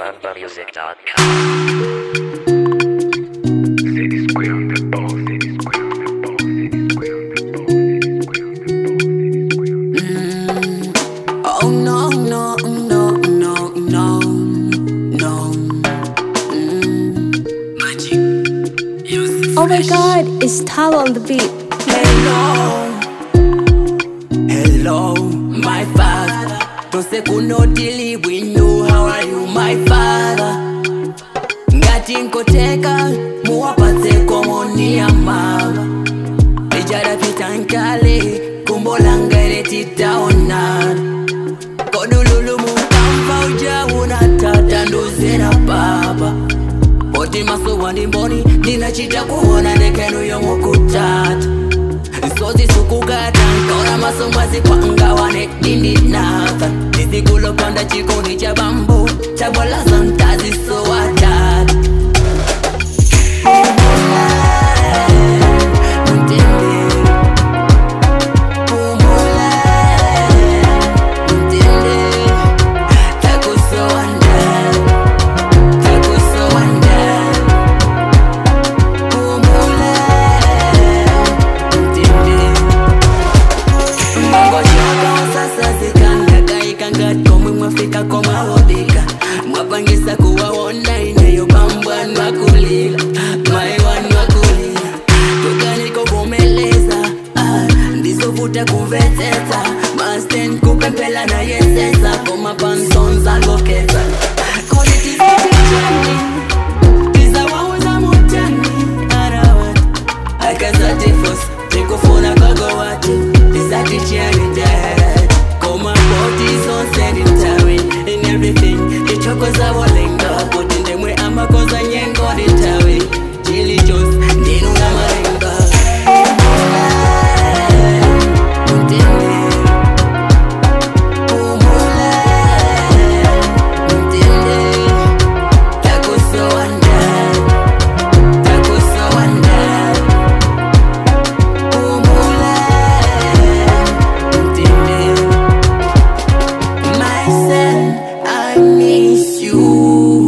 BambaMusic.com. City Square on the ball, City Square on the ball, City Square on the ball, City Square on the ball, City Square on the ball. Oh no, no, no, no, no, no. Oh my god, it's Tala on the beat. Hello, hello, my father. Tose kunotili bwino, how are you, my father? Ngati nkoteka, muwapatse komoni ya mama. Ijadapita nkale, kumbo langa ile titaonana. Kodululu mukamva ujauna tata nduzera baba. Oti maso wandi mboni, ndinachita kuona ndekenu yomukutata. Sozi sukukata nkora maso mwazi kwanga wane dindi natha Nisikulopanda chikoni cha bambu Chabwalaza mtazi so watata mwapangisa kuwaona inayopambwa nwakulila maiwanwakulila tukanikovomeleza ah, ndizovuta kumvetsetsa masten kupempela na yesesa komapansonza lokeza koditisiiani tizawauza mutani arawat akazatifos tikufuna kogowati tisatichianidad komabotizonsenitawi in everything ichokoza wolenga kuti ndemwe amakoza nyengo nditawi chilijos ndinuna marenga My son, I miss you.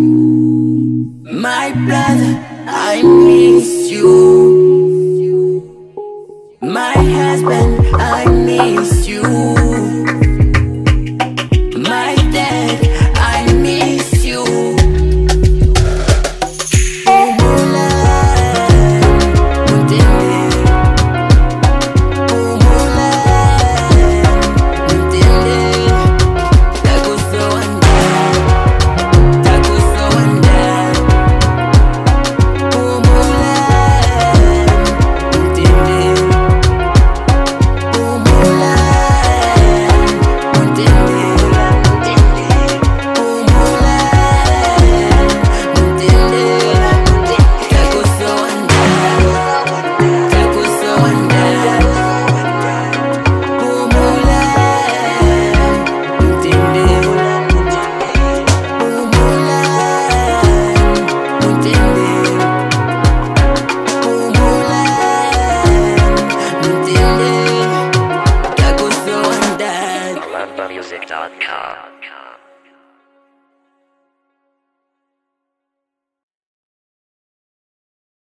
My brother, I miss you. My husband, I miss you. My dad, I miss you. BambaMusic.com.